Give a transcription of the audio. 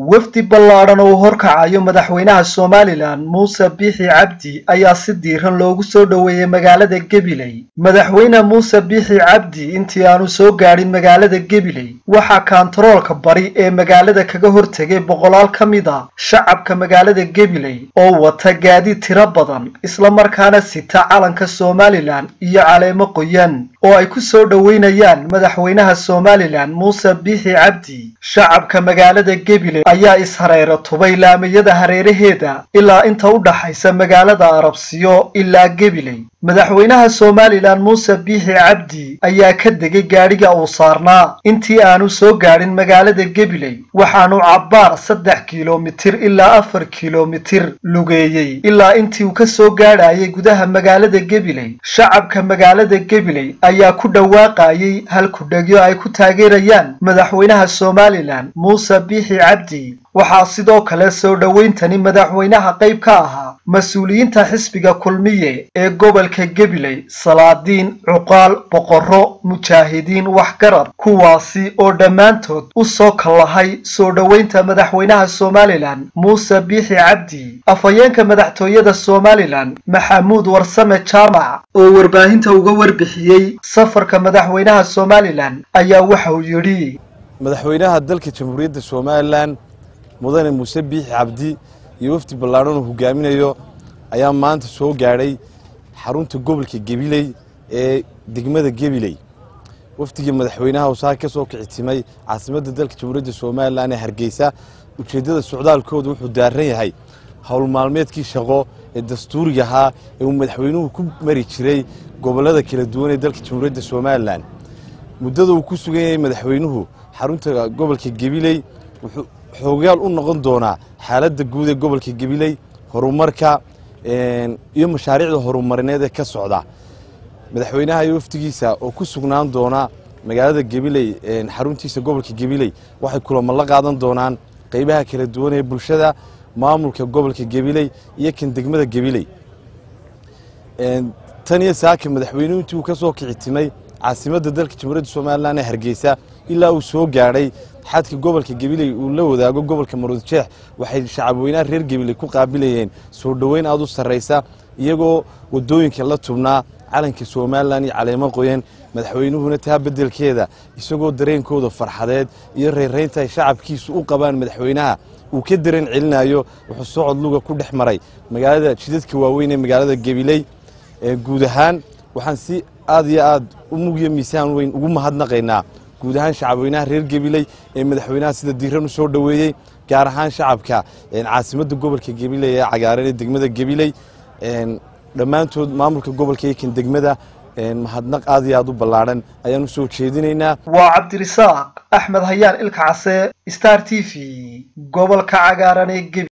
wafdi ballaadhan oo horkacayo madaxweynaha somalilan muuse biixi cabdi ayaa si diiran loogu soo dhoweeyey magaalada gebiley madaxweyne muuse biixi cabdi intii aanu soo gaadhin magaalada gebiley waxaa kaantaroolka bari ee magaalada kaga hortegay boqolaal ka mid a shacabka magaalada gebiley oo wata gaadiid tiro badan islamarkaana sita calanka somalilan iyo caleemo qoyan oo ay ku soo dhoweynayaan madaxweynaha somalilan muuse biixi cabdi shacabka magaalada gebiley ayaa ishareero tubay laamiyada hareeraheeda ilaa inta u dhaxaysa magaalada arabsiyo ilaa gebiley madaxweynaha somalilan muuse biixi cabdi ayaa ka degay gaadhiga uu saarnaa intii aanu soo gaadhin magaalada gebiley waxaanu cabbaar saddex kilomitir ilaa afar kilomitir lugeeyey ilaa intii uu ka soo gaadhayay gudaha magaalada gebiley shacabka magaalada gebiley ayaa ku dhawaaqayay halkudhegyo ay ku taageerayaan madaxweynaha somalilan muuse biixi cabdi waxaa sidoo kale soo dhowayntani madaxweynaha qayb ka ahaa mas-uuliyiinta xisbiga kulmiye ee gobolka gebiley salaadiin cuqaal boqorro mujaahidiin waxgarad kuwaasi oo dhammaantood u soo kallahay soo dhoweynta madaxweynaha somalilan muuse biixi cabdi afhayeenka madaxtooyada somalilan maxamuud warsame jaamac oo warbaahinta uga warbixiyey safarka madaxweynaha somalilan ayaa waxa uu yidhi madaxweynaha dalka jamhuuriyadda somalilan mudane muuse biixi cabdi iyo wafdi ballaadhan uu hogaaminayo ayaa maanta soo gaadhay xarunta gobolka gebiley ee degmada gebiley wafdigii madaxweynaha uu saa ka soo kicitimay caasimadda dalka jamhuuriyadda somalilan ee hargeysa ujeeddada socdaalkooda wuxuu daaran yahay howl maalmeedkii shaqo ee dastuuriga ahaa ee uu madaxweynuhu ku mari jiray gobollada kala duwan ee dalka jamhuuriyadda somalilan muddada uu ku sugan yahay madaxweynuhu xarunta gobolka gebiley wuxuu xoogayaal u noqon doonaa xaaladda guud ee gobolka gebiley horumarka iyo mashaariicda horumarineed ee ka socda madaxweynaha iyo wafdigiisa oo ku sugnaan doona magaalada gebiley xaruntiisa gobolka gebiley waxay kulamo la qaadan doonaan qeybaha kala duwan ee bulshada maamulka gobolka gebiley iyo kan degmada gebiley tan iyo saaka madaxweynuhu intii uu ka soo kicitimay caasimadda dalka jamhuuriyadda somalilan ee hargeysa ilaa uu soo gaadhay xadka gobolka gebiley uu la wadaago gobolka maruudjeex waxay shacabweynaha reer gebiley ku qaabilayeen soo dhoweyn aad u sarraysa iyagoo wadooyinka la tubnaa calanka somalilan iyo caleemo qoyan madaxweynuhuna taa beddelkeeda isagoo dareenkooda farxadeed iyo reeraynta ay shacabkiisu u qabaan madaxweynaha uu ka dareen celinayo wuxuu socod luga ku dhex maray magaalada jidadka waaweyn ee magaalada gebiley guud ahaan waxaan si aad iyo aad u mugyo miisaan weyn ugu mahadnaqaynaa guud ahaan shacabweynaha reer gebiley ee madaxweynaha sida diiran u soo dhoweeyey gaar ahaan shacabka caasimadda gobolka gebiley ee cagaaran ee degmada gebiley dhammaantood maamulka gobolka iyo kan degmada mahadnaq aad iyo aad u ballaadhan ayaan u soo jeedinaynaa waa cabdirisaaq axmed hayaan ilka case star t v gobolka cagaaran ee gebi